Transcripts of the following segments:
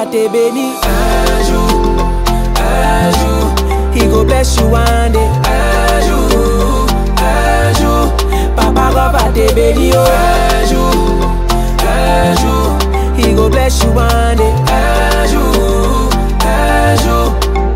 te béni. Un jour, un jour, he go bless you one day. Un jour, un jour, Papa God va te béni. Oh, un jour, un jour, he go bless you one day. Un jour, un jour.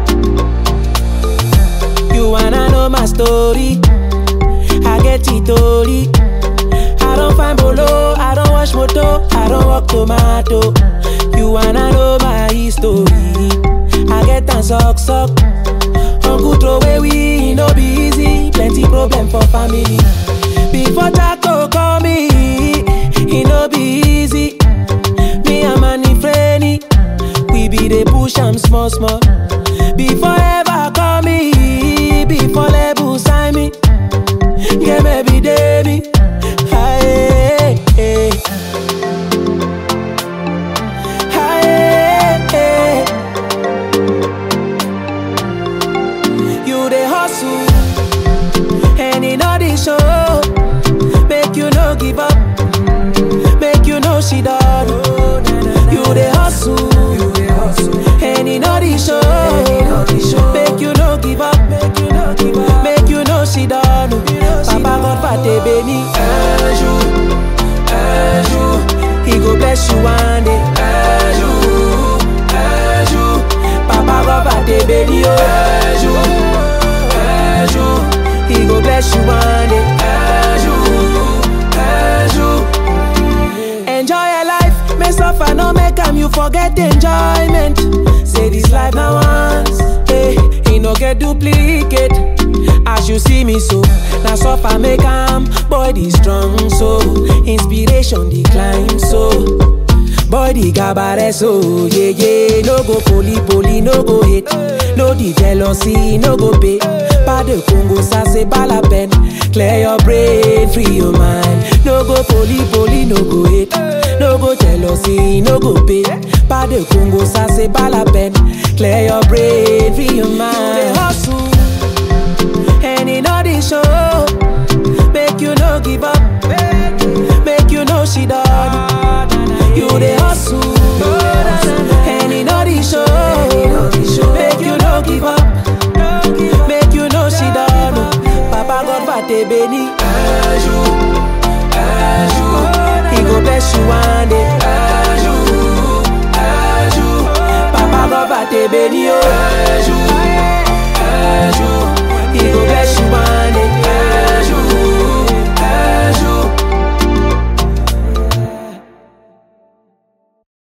You wanna know my story? I get it story. I don't find bolo, I don't wash moto, I don't walk tomato. You wanna know my history? I get and suck suck. Uncle throw away we no be easy, plenty problem for family. Before Jaco call me, it no be easy. Me and Manny Frenny, we be the push am small small. Before ever call me, before label sign me, yeah maybe day me. Aye, eh. Aye, eh. You the hustle, and in all the show, make you no give up, make you no she done. You the hustle, and in all the show, make you no give up, make you no give up, make you no she done. Papa God va te bénir un jour, un jour, he go bless you one day. Un jour, un jour, Papa God va te bénir un jour, un jour, he go bless you one day. Un jour, un jour. Enjoy your life, may suffer, no make am you forget enjoyment. Say this life now once, hey, he no get duplicate. As you see me so, now suffer make am, body strong so, inspiration decline so. Body gabare so, yeah yeah, no go poli poli, no go hate, no the jealousy, no go pay. Pas de Congo, ça c'est pas la peine. Clear your brain, free your mind. No go poli poli, no go hate, no go jealousy, no go pay. Pas de Congo, ça c'est pas la peine. Clear your brain, free your mind. hustle. And in all the show, make you no give up, make you know she done. You the hustle, and in all the show, make you no give up, make you know she done. Papa God va te bénir un jour, un jour, he go bless you one day. Un jour, un jour, Papa God va te bénir. oh.